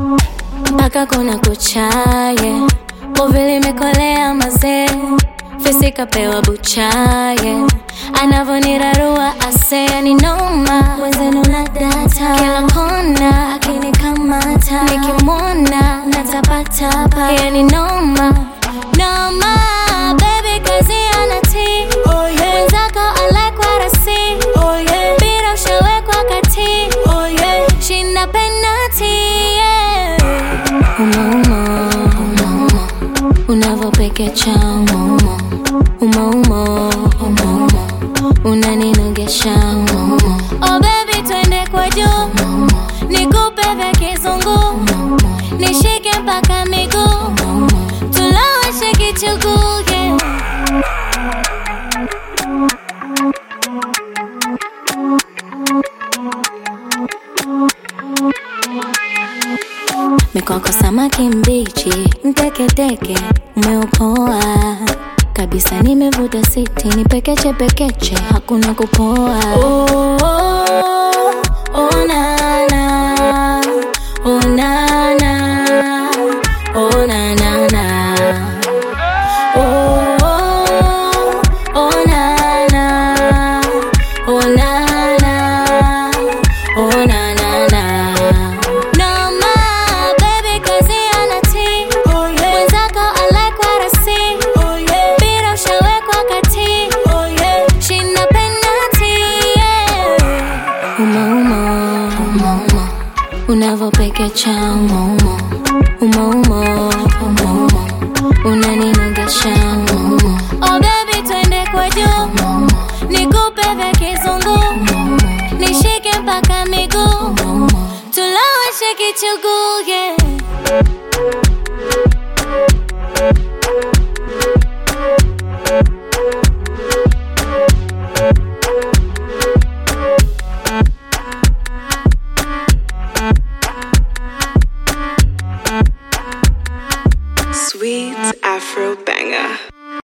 mpaka kuna kuchaye uvili mekolea mazee fisi kapewa buchaye anavonirarua asea ni noma wenzenu na data kila kona akinikamata nikimwona natapatapa yani noma noma baby kazi anati Oh yeah, wenzako alekwa rasi oh yeah, bila ushawekwa kati oh yeah. shinda penati yeah. umauma umauma unavopekecha umauma umauma umauma unaninogesha umauma oh baby twende kwa juu nikupe vya kizungu nishike mpaka miguu tuloweshe kichuguge mikoko samaki mbichi mteketeke umeupoa kabisa nimevuta siti ni pekeche pekeche hakuna kupoa oh, oh, oh, nana, oh, nana, oh, nanana. Oh, oh, oh, nana, oh, nana, oh, nanana. Noma, baby, kazi anati. Oh yeah, Mwenzako alekwa rasi. oh yeah, Bila ushawekwa kati. oh yeah. Shinda penati, yeah. Umauma, umauma. Unavopekecha umauma. Umauma, umauma. Unaninogesha umauma. Oh baby, twende kwa juu. Nikupe vya kizungu. Nishike mpaka miguu. Tuloweshe kichuguge.